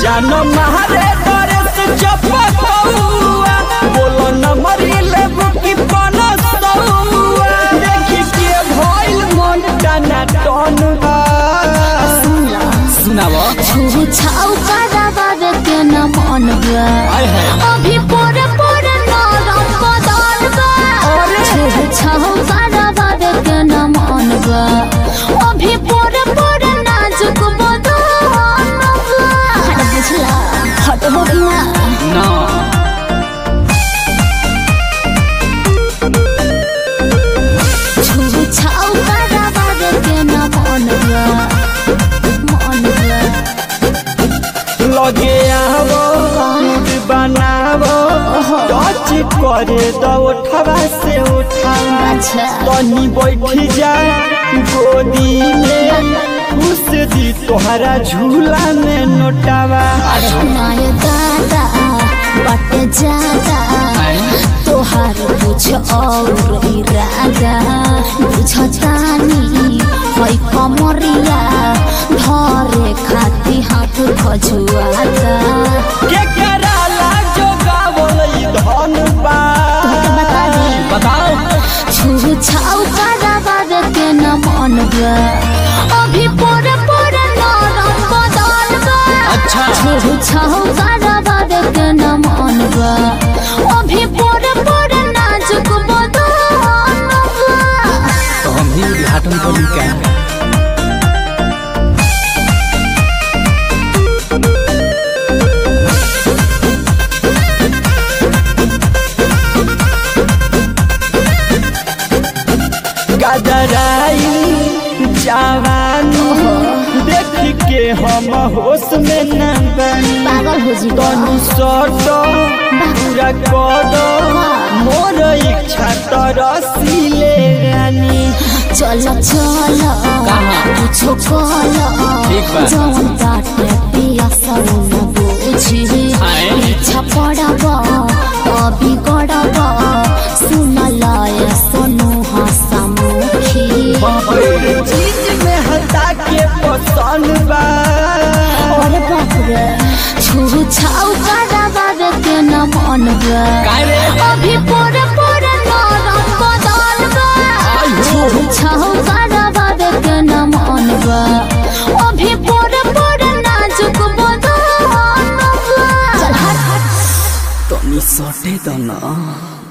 जानो मारे डरे से चपकौआ बोलो न मरी लेबू की पनसौआ देखी के भइल मन टना टनुआ सुनावा छू छाऊ करावा के न मन बा आय है अभी पोरे पोरे नरम बदन बा छू छाऊ करावा के न मन बा अभी पोरे पोरे नाजुक बदन बा हट बुझला हट हो गया ना छू छाऊ करावा के न मन बा मन बा लगे आवो मूड बनावो टच करे दो उठवा से उठावा अच्छा तनी बैठी जा गोदी में घुस दी तोहरा झूला में नोटावा नाय दादा बट जादा तोहार कुछ और इरादा बुझतानी है कमरिया धरे खाती हाथ खजुआता के कराला जो गावल ई धन बा बता दी बताओ छू छाऊ करावा के न मन बा अभी पोरे पोरे नरम बदन बा अच्छा छू छाऊ करावा के न मन बा अभी पोरे पोरे नाजुक बदन बा तो हम ही उद्घाटन करी क्या गदराई जवानी देख के हम होश में न बनी पागल हो जी तनु सट पूरा कर मोर इच्छा तरसीले रानी चल चल कुछो कल ठीक बा। जौन बाटे पिया सब न बुझी आए। इच्छा पड़ब तभी गड़ब सुन लय सोनू हसमुखी चीज में हटा के पसंद बा और बाप रे छू छाऊ करावा के न मन बा काहे रे? अभी पोरे पोरे नरम बदन बा छू छाऊ करावा के न मन बा अभी पोरे पोरे नाजुक बदन बा चल हट हट तनी सटे दो ना